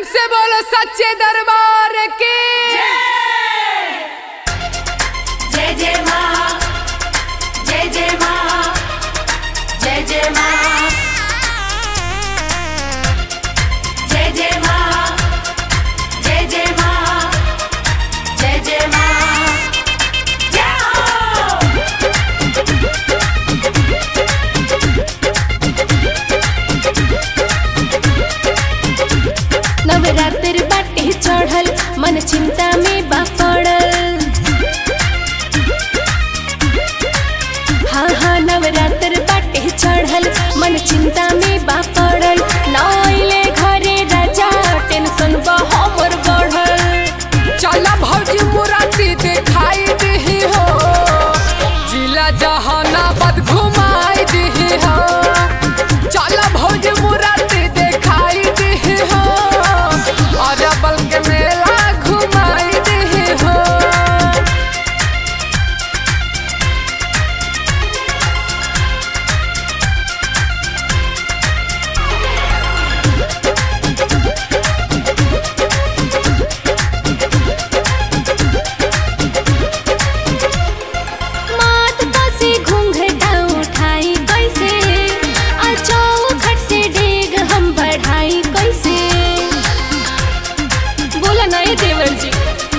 से बोलो सच्चे दरबार के जय जय माँ जय जय माँ जय जय माँ जय जय माँ जय जय माँ जय जय माँ जय हो नवरात्र बाटे चढ़ल मन चिंता में बा पड़ल हाँ हाँ नवरात्र बाटे चढ़ल मन चिंता में बा पड़ल नइले घरे राजा टेंशन बा हमर बढ़ल चला भौजी मुराती दिखाई दी हो जिला जहानाबाद घुमाई दी हो चला भौजी मुराती दिखाई दी हो और बल के मेला घुमाई दी हो मात से घूंघटा उठाई कैसे आ चौखट से डेग हम बढ़ाई कैसे बोला ना ये देवर जी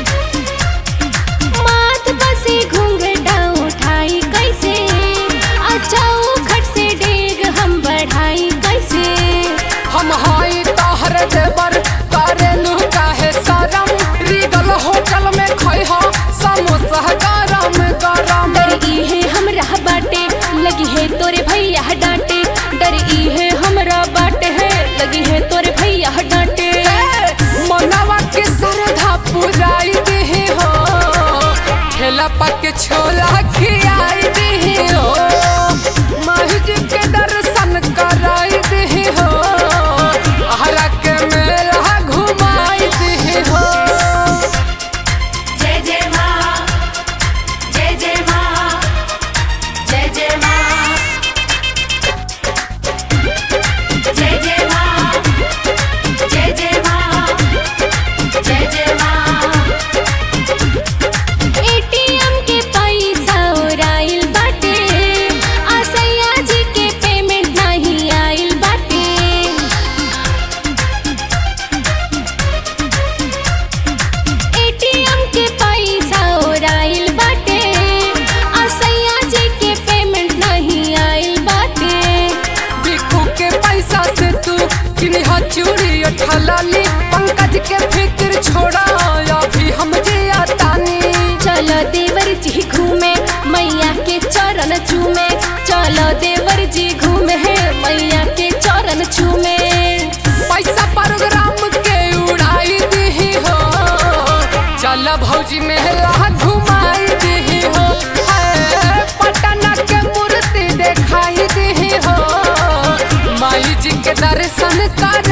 मात से घूंघटा उठाई कैसे आ चौखट से डेग हम बढ़ाई कैसे हम हाई तोहर देवर करेलू काहे शरम रीगल होटल में खै हो समोसा गरम गरम डर इहे हमरा बाटे लगी है तोरे भैया डांटे डर इहे हमरा बाटे है लगी है तोरे भैया डांटे मनवा के सरधा पुराई दी हो ठेला पक छोला खियाई दी हो महज के दर्शन कराई दी हो हरा के मेला घुमाई दी हो जय जय माँ जय जय माँ जय जय माँ जय जय माँ जय जय माँ जय जय माँ एटीएम के पैसा उड़ाइल बाटे आ सैया जी के पेमेंट नहीं आइल बाटे एटीएम के पैसा उड़ाइल बाटे आ सैया जी के पेमेंट नहीं आइल बाटे बिकू के पैसा से तू किनिहा चूड़ी ठलाली पंकज के फिक्र छोड़ा अभी हम जिया तानी चलो देवर जी घूमे मैया के चरण चूमे चलो देवर जी घूमे मैया के चरण चूमे पैसा प्रोग्राम के उड़ाई दी हो चल भौजी मेला घुमाई दी हो है, पटना के मूर्ति देखाई दी हो माई जी के दर्शन कर